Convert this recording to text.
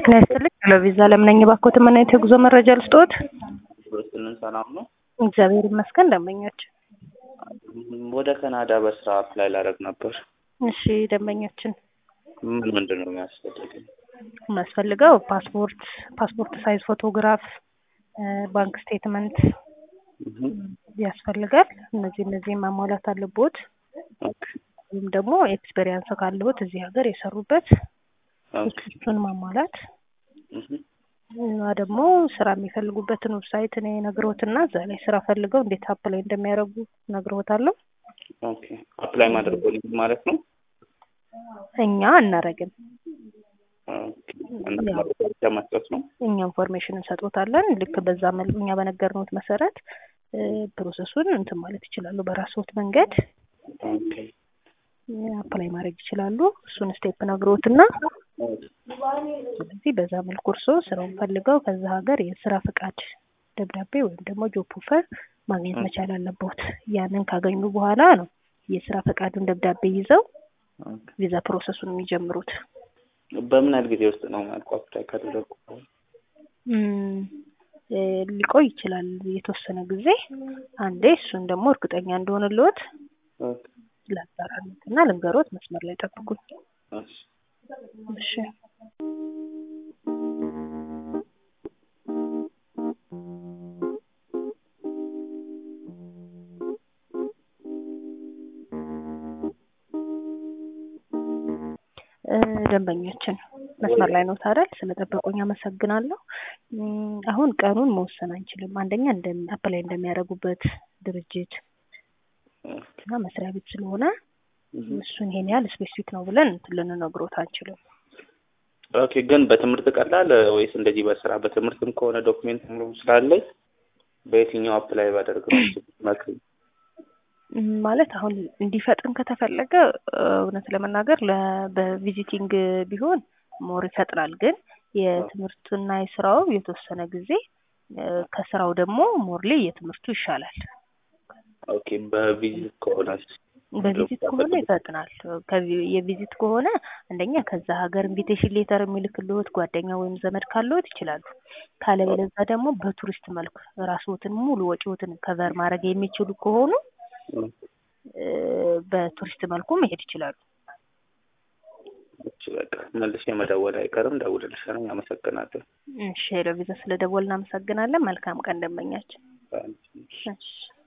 ጤና ይስጥልኝ ለቪዛ ለምነኝ ባኮት ምን አይነት የጉዞ መረጃ ልስጥዎት? ስልን ሰላም ነው። እግዚአብሔር ይመስገን ደንበኛችን። ወደ ካናዳ በስራ አፕላይ ላደርግ ነበር። እሺ ደንበኛችን ምን ምንድን ነው የሚያስፈልገኝ? የሚያስፈልገው ፓስፖርት፣ ፓስፖርት ሳይዝ ፎቶግራፍ፣ ባንክ ስቴትመንት ያስፈልጋል። እነዚህ እነዚህ ማሟላት አለቦት። ወይም ደግሞ ኤክስፔሪንስ ካለዎት እዚህ ሀገር የሰሩበት እሱን ማሟላት እና ደግሞ ስራ የሚፈልጉበትን ዌብሳይት እኔ ነግሮትና እዛ ላይ ስራ ፈልገው እንዴት አፕላይ እንደሚያደርጉ ነግሮታለሁ። ኦኬ አፕላይ ማድረግ ማለት ነው። እኛ አናረግም። ብቻ መስጠት ነው። እኛ ኢንፎርሜሽን እንሰጦታለን። ልክ በዛ መልኩ እኛ በነገርነውት መሰረት ፕሮሰሱን እንትን ማለት ይችላሉ። በራስዎት መንገድ ኦኬ አፕላይ ማድረግ ይችላሉ። እሱን ስቴፕ ነግሮትና ስለዚህ በዛ መልኩ እርስዎ ስራውን ፈልገው ከዛ ሀገር የስራ ፈቃድ ደብዳቤ ወይም ደግሞ ጆብ ኦፈር ማግኘት መቻል አለቦት። ያንን ካገኙ በኋላ ነው የስራ ፈቃዱን ደብዳቤ ይዘው ቪዛ ፕሮሰሱን የሚጀምሩት። በምን ያህል ጊዜ ውስጥ ነው ማለት አፕላይ ካደረጉ? ሊቆይ ይችላል የተወሰነ ጊዜ። አንዴ እሱን ደግሞ እርግጠኛ እንደሆንልዎት ላጣራሉት እና ልንገሮት። መስመር ላይ ጠብቁኝ። እሺ ደንበኛችን መስመር ላይ ነው ታዲያ ስለጠበቁኝ አመሰግናለሁ። አሁን ቀኑን መወሰን አንችልም። አንደኛ እንደ አፕላይ እንደሚያደርጉበት ድርጅት እና መስሪያ ቤት ስለሆነ እሱን ይሄን ያህል ስፔሲፊክ ነው ብለን እንትን ልንነግሮት አንችልም። ኦኬ ግን በትምህርት ቀላል ወይስ እንደዚህ በስራ በትምህርትም ከሆነ ዶክሜንት ሙሉ ስላለኝ በየትኛው አፕላይ ባደርግ ነው መክሪ? ማለት አሁን እንዲፈጥን ከተፈለገ እውነት ለመናገር በቪዚቲንግ ቢሆን ሞር ይፈጥናል። ግን የትምህርቱና የስራው የተወሰነ ጊዜ ከስራው ደግሞ ሞርሌ የትምህርቱ ይሻላል። ኦኬ በቪዚት ከሆነ በቪዚት ከሆነ ይፈጥናል። የቪዚት ከሆነ አንደኛ ከዛ ሀገር ኢንቪቴሽን ሌተር የሚልክልዎት ጓደኛ ወይም ዘመድ ካለዎት ይችላሉ። ካለበለዛ ደግሞ በቱሪስት መልክ ራስዎትን ሙሉ ወጪዎትን ከቨር ማድረግ የሚችሉ ከሆኑ በቱሪስት መልኩ መሄድ ይችላሉ። እሺ በቃ መልሼ መደወል አይቀርም፣ ደውልልሻለሁ። አመሰግናለሁ። እሺ ሄሎ ቪዛ ስለ ደወል እናመሰግናለን። መልካም ቀን ደንበኛችን። እሺ